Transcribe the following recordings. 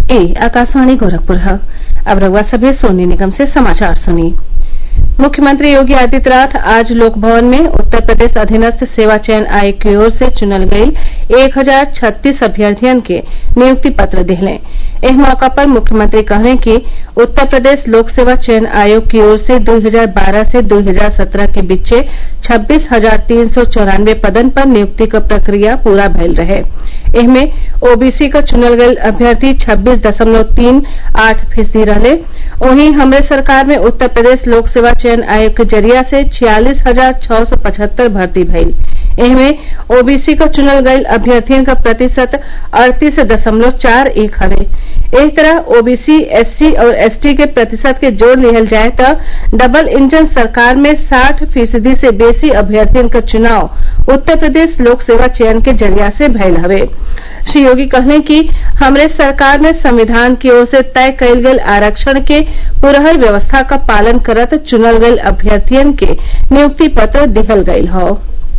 ए आकाशवाणी गोरखपुर है अब रउआ सभे सोनी निगम से समाचार सुनी मुख्यमंत्री योगी आदित्यनाथ आज लोक भवन में उत्तर प्रदेश अधीनस्थ सेवा चयन आयोग की ओर से चुनल गईल एक हजार छत्तीस अभ्यर्थियन के नियुक्ति पत्र दिहले एह मौका पर मुख्यमंत्री कहले कि उत्तर प्रदेश लोक सेवा चयन आयोग की ओर से 2012 से 2017 के बीचे छब्बीस हजार तीन सौ चौरानवे पदन पर नियुक्ति क प्रक्रिया पूरा भइल रहे एहमे ओबीसी क चुनल गईल अभ्यर्थी छब्बीस दशमलव तीन आठ फीसदी रहले वहीं हमरे सरकार में उत्तर प्रदेश लोक सेवा चयन आयोग के जरिया से छियालीस हजार छह सौ पचहत्तर भर्ती भइल एहमे ओबीसी क चुनल गईल अभ्यर्थियन क प्रतिशत अड़तीस दशमलव चार एक हवे एही तरह ओबीसी एससी और एसटी के प्रतिशत के जोड़ लिहल जाए त डबल इंजन सरकार में साठ फीसदी से बेसी अभ्यर्थियन क चुनाव उत्तर प्रदेश लोक सेवा चयन के जरिया से भइल हवे श्री योगी कहले कि हमरे सरकार ने संविधान की ओर से तय कईल गईल आरक्षण के पुरहर व्यवस्था क पालन करत चुनल गईल अभ्यर्थियन के नियुक्ति पत्र दिहल गईल हौ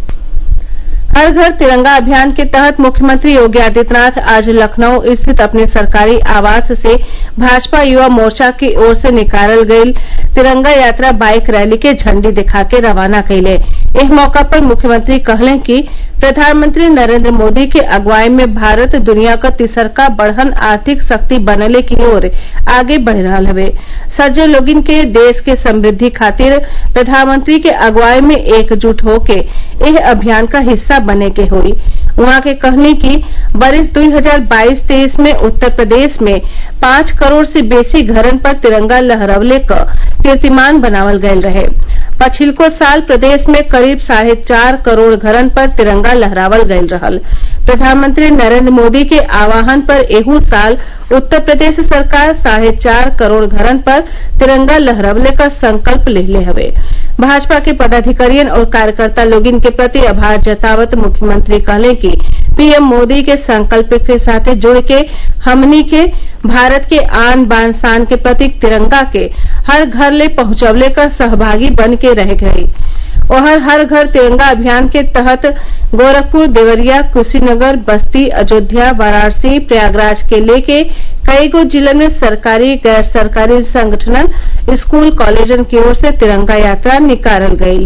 हर घर तिरंगा अभियान के तहत मुख्यमंत्री योगी आदित्यनाथ आज लखनऊ स्थित अपने सरकारी आवास से भाजपा युवा मोर्चा की ओर से निकालल गईल तिरंगा यात्रा बाईक रैली के झंडी दिखा के रवाना कइले एह मौका पर मुख्यमंत्री कहले कि प्रधानमंत्री नरेंद्र मोदी के अगुवाई में भारत दुनिया क तीसरका बड़हन आर्थिक शक्ति बनले की ओर आगे बढ़ रहल हवे सज्जो लोगिन के देश के समृद्धि खातिर प्रधानमंत्री के अगुवाई में एकजुट होके एह अभियान का हिस्सा बने के होई उहाँ के कहनी कि वर्ष 2022-23 में उत्तर प्रदेश में पांच करोड़ से बेसी घरन पर तिरंगा लहरवले क कीर्तिमान बनावल गयल रहे पछिलको साल प्रदेश में करीब साढ़े चार करोड़ घरन पर तिरंगा लहरावल गयल रहल प्रधानमंत्री नरेंद्र मोदी के आह्वान पर एहू साल उत्तर प्रदेश सरकार साढ़े चार करोड़ घरन पर तिरंगा लहरवले का संकल्प लेले हवे भाजपा के पदाधिकारियन और कार्यकर्ता लोगिन के प्रति आभार जतावत मुख्यमंत्री कहले कि पीएम मोदी के संकल्प के साथे जुड़ के हमनी के भारत के आन बान शान के प्रतीक तिरंगा के हर घर ले पहुंचवले का सहभागी बन के रह गई ओहर हर घर तिरंगा अभियान के तहत गोरखपुर देवरिया कुशीनगर बस्ती अयोध्या वाराणसी प्रयागराज के लेके कई गो जिलन में सरकारी गैर सरकारी संगठनन स्कूल कॉलेजन की ओर से तिरंगा यात्रा निकालल गयी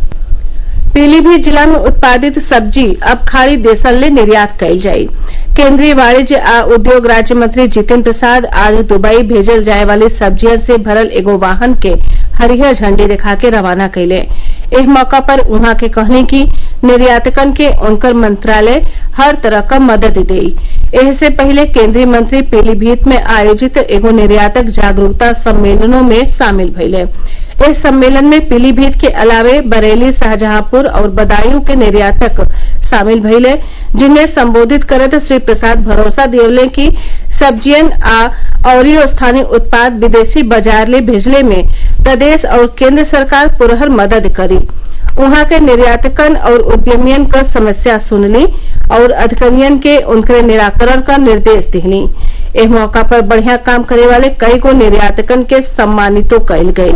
पीलीभीत जिला में उत्पादित सब्जी अब खाड़ी देशन ले निर्यात कईल जाई केंद्रीय वाणिज्य आ उद्योग राज्य मंत्री जितिन प्रसाद आज दुबई भेजल जाए वाली सब्जियन से भरल एगो वाहन के हरियर झंडी दिखा के रवाना कइले एह मौका पर उहाँ के कहनी कि निर्यातकन के उनकर मंत्रालय हर तरह क मदद देई एहसे पहिले केंद्रीय मंत्री पीलीभीत में आयोजित एगो निर्यातक जागरूकता सम्मेलनों में शामिल भइले इस सम्मेलन में पीलीभीत के अलावे बरेली शाहजहांपुर और बदायूं के निर्यातक शामिल भइले जिन्हें संबोधित करत श्री प्रसाद भरोसा दियवले कि सब्जियन आ अउरी स्थानीय उत्पाद विदेशी बाजार ले भेजले में प्रदेश और केंद्र सरकार पुरहर मदद करी उहाँ के निर्यातकन और उद्यमियन क समस्या सुनली और अधिकारियन के उनके निराकरण का निर्देश दिहली एह मौका पर बढ़िया काम करे वाले कई गो निर्यातकन के सम्मानितो कईल गयी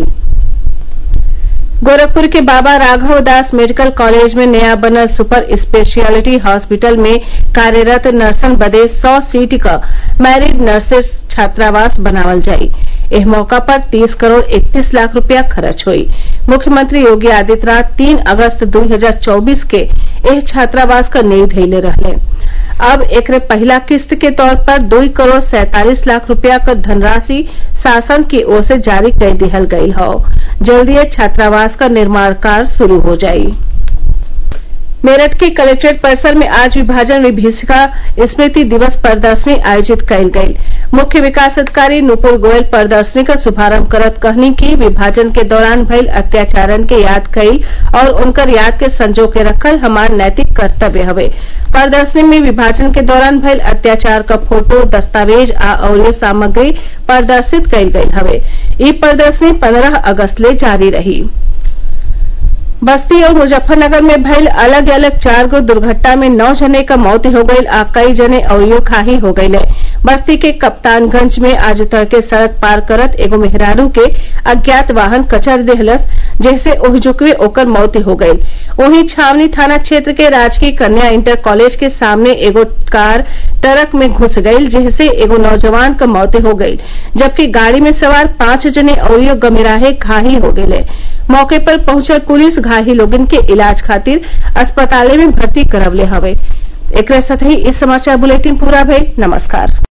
गोरखपुर के बाबा राघव दास मेडिकल कॉलेज में नया बनल सुपर स्पेशियलिटी हॉस्पिटल में कार्यरत नर्सन बदे सौ सीट क मैरिड नर्सेस छात्रावास बनावल जाई एह मौका पर 30 करोड़ 31 लाख रुपया खर्च हुई मुख्यमंत्री योगी आदित्यनाथ 3 अगस्त 2024 के एह छात्रावास क नींव धइले रहले अब एकरे पहिला किस्त के तौर पर दुई करोड़ सैंतालीस लाख रुपया क धनराशि शासन की ओर से जारी कर दिहल गयी हौ जल्दीय छात्रावास का निर्माण कार्य शुरू हो जाई मेरठ के कलेक्ट्रेट परिसर में आज विभाजन विभीषिका स्मृति दिवस प्रदर्शनी आयोजित कईल गयी मुख्य विकास अधिकारी नुपुर गोयल प्रदर्शनी का शुभारंभ करत कहनी कि विभाजन के दौरान भइल अत्याचारन के याद कईल और उनकर याद के संजो के रखल हमार नैतिक कर्तव्य हवे प्रदर्शनी में विभाजन के दौरान भइल अत्याचार क फोटो दस्तावेज आ अउरी सामग्री प्रदर्शित कईल गईल हवे ई प्रदर्शनी पंद्रह अगस्त ले जारी रही बस्ती और मुजफ्फरनगर में भइल अलग अलग चार गो दुर्घटना में नौ जने क मौत हो गईल आ कई जने अउरियो घायल हो गईले बस्ती के कप्तानगंज में आज तड़के सड़क पार करत एगो मेहरारू के अज्ञात वाहन कचर देहलस जेसे ओहिजुकवे ओकर मौत हो गईल वहीं छावनी थाना क्षेत्र के राजकीय कन्या इंटर कॉलेज के सामने एगो कार ट्रक में घुस गईल जेसे एगो नौजवान क मौत हो गईल जबकि गाड़ी में सवार पांच जने अउरियो गंभीराहे घायल हो गईले मौके पर पहुंचल पुलिस घायल लोगन के इलाज खातिर अस्पताल में भर्ती करवले हवे एकरे साथ ही इ समाचार बुलेटिन पूरा भइल नमस्कार